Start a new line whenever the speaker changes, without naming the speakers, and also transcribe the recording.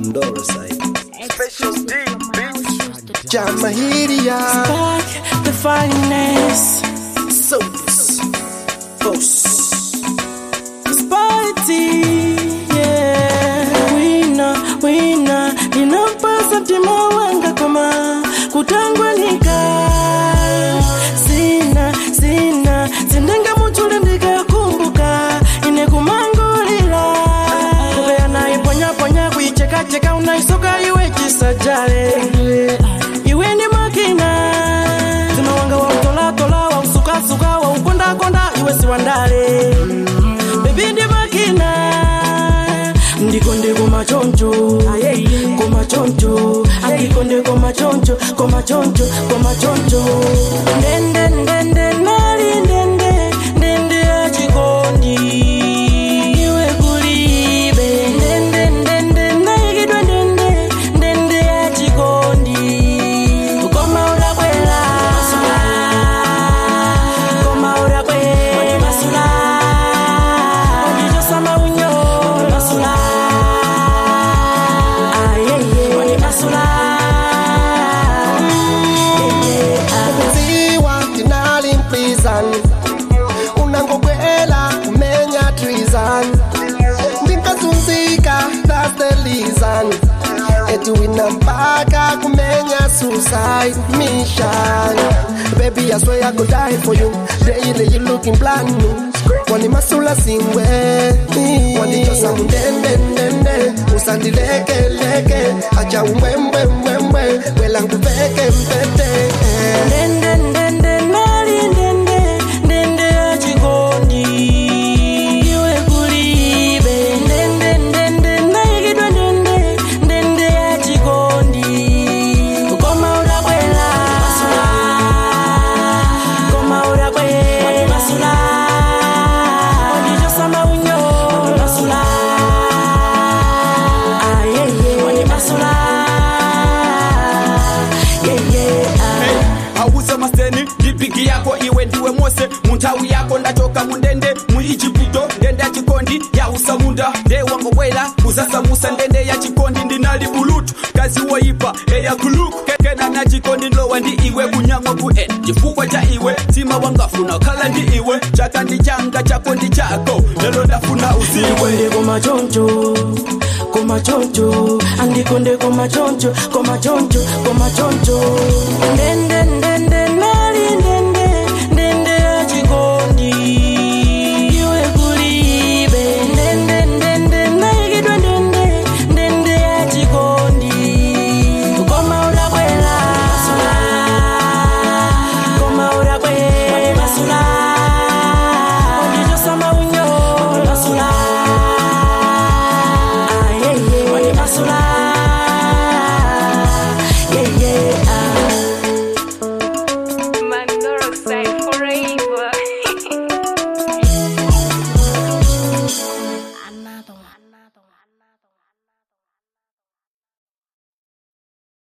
Ndoro side.
Special D,
Jamahiria.
Back the finest.
Souls. Boss.
Spotty, yeah. Wina, wina, ninampasa mtima wanga koma kutangwanika. Sina, sina, sindenga muchule ndikakumbuka ine kumangulila. Kubeya naye ponya ponya kuicheka cheka unaisoka iwe chisajale. Iwe ni makina. Zima wanga wa utola tola wa usuka suka wa ukonda konda iwe si wandale bebindi makina ndikonde komachoncho komachoncho andikonde komachoncho komachoncho komachoncho ndende ndende nali ndende ndende achikondi iwe kulibe ndende ndende naikidwa ndende ndende achikondi koma ulakwela koma ulakwela masula Ujijosama unyo Masula Ayeye Masula
Ziwa tinali in prison. Unangokwela kumenya treason. Ndikazunzika that's the reason. Eti wina mpaka kumenya suicide mission. Baby, I swear I could die for you. Daily you looking brand new. Wani masula singwe wanichosa mundende ndende usandileke leke acha umbwembwe mbwembwe wela nkupeke mpete
Ndende ndende nali ndende Ndende achikondi Iwe kulibe Ndende ndende naikidwa ndende Ndende achikondi Koma ulakwela Koma ulakwela Masula Ujijosama unyo Masula Ayeye Masula Yeah yeah
auze maseni lipiki yako iwe ndiwe mose muntawi yako ndachoka mundende muijiputo ndende ya chikondi yausa munda nde wangowela kuzasamusa ndende ya chikondi ndinali bulutu kazi woipa eya kuluku kena na chikondi ndowa ndi iwe kunyamwa ku ena chifukwa cha iwe tima wangafuna khala ndi iwe chaka ndi changa chako ndi chako lelo ndafuna uziwe
ndikonde komachoncho komachoncho andikonde komachoncho komachoncho komachoncho ndende